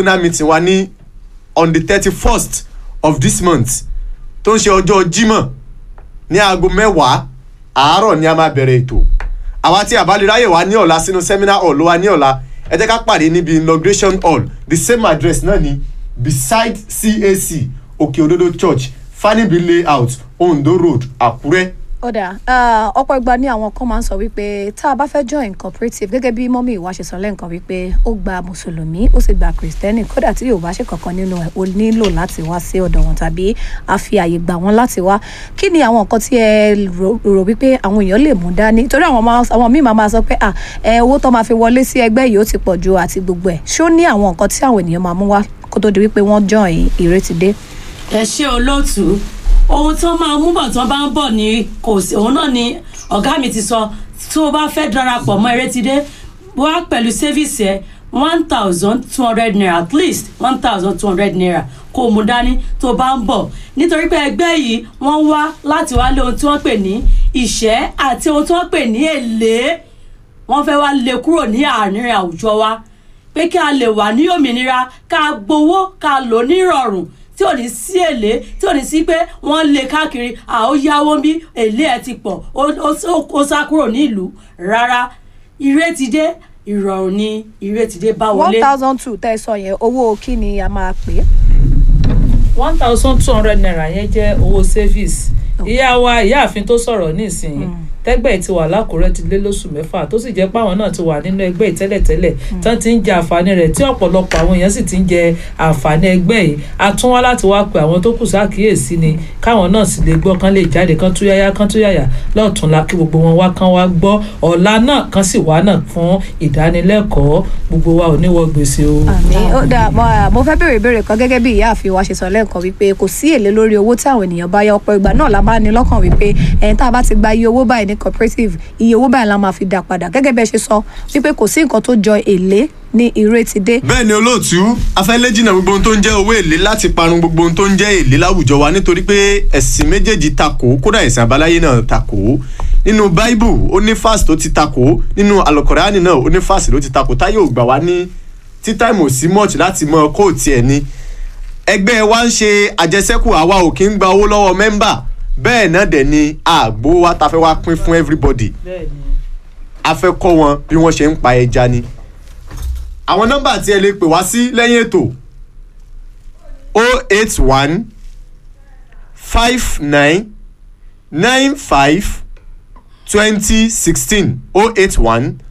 zonal meeting wa ní on the thirty first of this month tó ń ṣe ọjọ́ jímọ̀ ní aago mẹ́wàá àárọ̀ ni a máa bẹ̀rẹ̀ ètò àwa tí àbálẹ̀ráyè wa ní ọ̀la sínú seminar hall ló wa ní ọ̀la ẹ jẹ́ ká pàdé níbi inauguration hall the same address náà ni beside cac òkè òdodo church fanibi layout ondo road àkúrẹ́ ọ̀dà ọ̀pọ̀ ìgbà ni àwọn kan máa ń sọ wípé tá a bá fẹ́ join cooperative gẹ́gẹ́ bí mọ́mí ìwà ṣe sọ lẹ́ǹkan wípé ó gba mùsùlùmí ó sì gba kìrìsìtẹ́nì kódà tí yóò bá ṣe kankan nínú ẹ̀ ó nílò láti wá sí ọ̀dọ̀ wọn tàbí a fi àyè gbà wọ́n láti wá kí ni àwọn nǹkan tí ẹ rò rò wípé àwọn èèyàn lè mú dání torí àwọn máa àwọn míì máa máa sọ pé à ẹ owó tó máa fi wọlé sí ẹgbẹ́ yìí ó ti pọ̀ ju àti gbogbo ẹ̀ ṣó ní àwọn nǹkan tí àwọn ènìyàn máa mú wá kó tó di wípé wọ́n join ìrètí dé. ẹ ṣe olóòtú ohun tó máa mú bọ̀ tó bá ń bọ̀ ní kò sí òun náà ni ọ̀gá mi ti sọ tó o bá fẹ́ darapọ̀ mọ́ Erétidé wá pẹ̀lú sẹ́fíìsì ẹ̀ one thousand two hundred naira at least one thousand two hundred naira kó o mú dání tó o bá ń bọ̀ nítorí pé ẹgbẹ́ yìí wọ́n wá láti wá lé ohun tí wọ́n pè ní ìṣẹ́ àti ohun tí wọ́n pè ní èlé wọ́n fẹ́ wá lé kúrò ní àárín àwùjọ wa pé kí a lè wà ní òmìnira ká gbowó ká lò ní ìrọ̀rùn tí ò ní sí èlé tí ò ní sí pé wọ́n lé káàkiri à ó yáwó bí èlé ẹ̀ ti pọ̀ ó sá kúrò ní ìlú rárá Ìrètidé ìrọ̀rùn ni Ìrètidé bá one wọlé. thousand two tẹ́ ẹ sọ yẹn owó kí ni a máa pè é. one thousand two hundred naira yẹn jẹ́ owó service ìyá wa ìyáàfin tó sọ̀rọ̀ nísìnyí tẹ́gbẹ́ ti wà lákùrẹ́ ti lé lóṣù mẹ́fà tó sì jẹ́ pé àwọn náà ti wà nínú ẹgbẹ́ ìtẹ́lẹ̀tẹ́lẹ̀ tán ti ń jẹ àǹfààní rẹ̀ tí ọ̀pọ̀lọpọ̀ àwọn èèyàn sì ti ń jẹ àǹfààní ẹgbẹ́ yìí a tún wá láti wá pe àwọn tó kù sákìyèsí ni káwọn náà sì lè gbọ́ kán lè jáde kán tún yáyá kán tún yàyà lọ́ọ̀túnla kí gbogbo wọn wá kán wá gbọ́ ọ̀la náà kán sì wá náà fún ìdánilẹ́kọ̀ọ́ gbogbo wa ò ní wọ gbèsè o. àmì ó dà mo à, mo fẹ́ béèrè ìbéèrè kan gẹ́gẹ́ bí ìyáàfin wa ṣe sọ lẹ́ẹ̀kan wípé kò sí èlé lórí owó tí àwọn ènìyàn bá yá ọ̀pọ̀ ìgbà náà la máa ní lọ́kàn wípé ẹ̀yìn tá a bá ti gba iye owó báyìí ní cooperative iye owó báyìí la máa fi dá padà gẹ́gẹ́ bí ẹ ṣe sọ wípé kò sí nǹkan tó jọ èlé ní Ìrètidé bẹ́ẹ̀ ni olóòtú afẹ́lẹ́ jìnnà gbogbo ohun tó ń jẹ́ owó èlé láti parun gbogbo ohun tó ń jẹ́ èlé láwùjọ wa nítorí pé ẹ̀sìn méjèèjì takò kódà ẹ̀sìn àbáláyé náà takò nínú báíbù ó ní fásitì tó ti takò nínú alukọ̀ránì náà ó ní fásitì tó ti takò táyé ò gbà wá ní tí táìmù sí mọ́ọ̀tì láti mọ kóòtù ẹ̀ ni ẹgbẹ́ wa ń ṣe àjẹsẹ́kù àwa ò kí ń gba owó lọ́wọ́ mẹ́mbà bẹ́ẹ̀ náà dẹ̀ ni àgbo wa ta fẹ́ wá pín fún everybody bẹ́ẹ̀ni a fẹ́ kọ́ wọn bí wọ́n ṣe ń pa ẹja ni. àwọn nọ́mbà tí ẹ lè pè wá sí lẹ́yìn ètò o eight one five nine nine five twenty sixteen o eight one